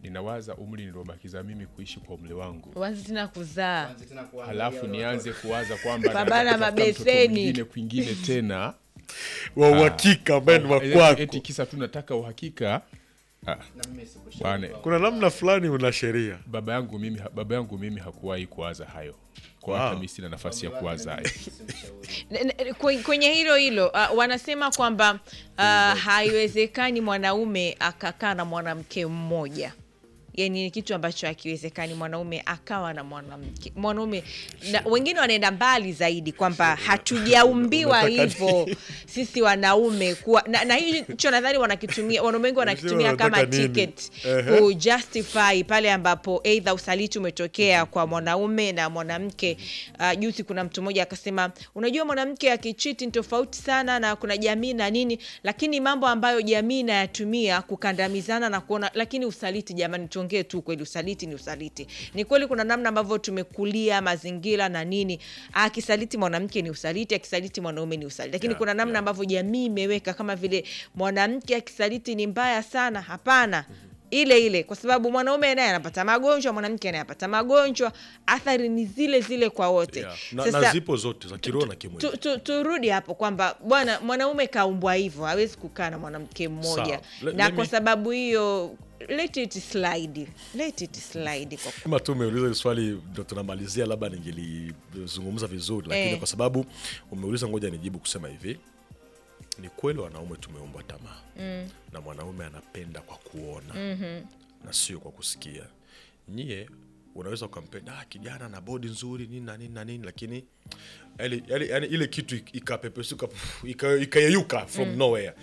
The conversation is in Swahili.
ninawaza umri niliobakiza mimi kuishi kwa umri wangu Uanze tena kuzaa Anze tena kuangalia halafu wale nianze watoto. kuwaza kwamba Pambana nataka kutafuta mtoto mabeseni. mwingine kwingine tena wa uhakika ambaye ni wa Eti- kwako. eti kisa tu nataka uhakika ah, Na mimi sikushauri bwana kwao. Kuna namna fulani una sheria baba yangu mimi baba yangu mimi hakuwahi kuwaza hayo kwa Wow. hata mimi sina nafasi ya Wale kuwaza mimi hayo simshauri. N- n- kwe- kwenye hilo hilo uh, wanasema kwamba uh, haiwezekani mwanaume akakaa na mwanamke mmoja yani ni kitu ambacho hakiwezekani mwanaume akawa na mwanamke mwanaume na, wengine wanaenda mbali zaidi kwamba hatujaumbiwa Unataka hivyo sisi wanaume kuwa na, na hicho nadhani wanakitumia wanaume wengi wanakitumia Unataka kama nini? ticket Ehe. kujustify pale ambapo eidha usaliti umetokea kwa mwanaume na mwanamke. Uh, juzi kuna mtu mmoja akasema, unajua mwanamke akichiti ni tofauti sana na kuna jamii na nini, lakini mambo ambayo jamii inayatumia kukandamizana na kuona, lakini usaliti, jamani, tuongee tu kweli, usaliti ni usaliti. Ni kweli kuna namna ambavyo tumekulia mazingira na nini, akisaliti mwanamke ni usaliti, akisaliti mwanaume ni usaliti, lakini Yeah, kuna namna yeah. ambavyo jamii imeweka kama vile mwanamke akisaliti ni mbaya sana. Hapana, ile ile, kwa sababu mwanaume naye anapata magonjwa, mwanamke naye anapata magonjwa, athari ni zile zile kwa wote. yeah. na, na zipo zote za kiroho na kimwili tu, tu, turudi hapo kwamba bwana mwanaume kaumbwa hivyo, hawezi kukaa na mwanamke mmoja Sawa. Le- na let kwa me- sababu hiyo let it slide, let it slide kwa kama tu umeuliza hili swali ndo tunamalizia labda ningelizungumza vizuri lakini Eh. kwa sababu umeuliza ngoja nijibu kusema hivi ni kweli wanaume tumeumbwa tamaa mm. na mwanaume anapenda kwa kuona mm-hmm. na sio kwa kusikia nyie unaweza ukampenda ah, kijana na bodi nzuri nini na nini na nini lakini yani, yani, yani ile kitu ik- ikapepesuka puf, ika- ikayeyuka from nowhere